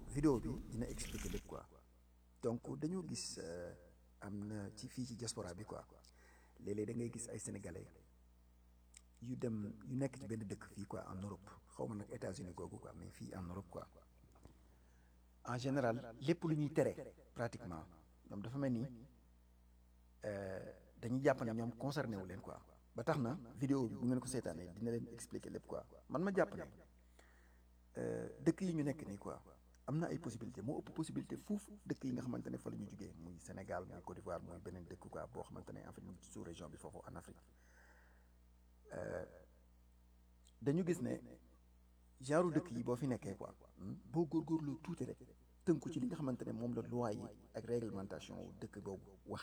vidéo bi dina expliquer lépp quoi donc dañoo gis euh, am na ci fii ci diaspora bi quoi léeg-léeg da ngay gis ay sénégalais yu dem yu nekk ci benn dëkk fii quoi en Europe xaw ma nag États-Unis googu quoi mais fii en Europe quoi en général lépp lu ñuy tere pratiquement ñoom dafa mel ni euh, dañuy jàpp ne ñoom concerné wu leen quoi ba tax na vidéo bi bu ngeen ko seetaanee dina leen expliquer lépp quoi man ma jàpp ne euh, dëkk yi ñu nekk nii quoi am na ay possibilité moo ëpp possibilité fuuf dëkk yi nga xamante ne fa la ñu jugee muy Sénégal muy Côte d'Ivoire muy beneen dëkk quoi boo xamante ne en fait mu ngi ci sous région bi foofu en Afrique Euh, dañu gis ne genre dëkk yi boo fi nekkee quoi hmm, boo góorgóorlu tuuti rek tënku ci li nga xamante ne moom la loi yi ak réglementation wu dëkk boobu wax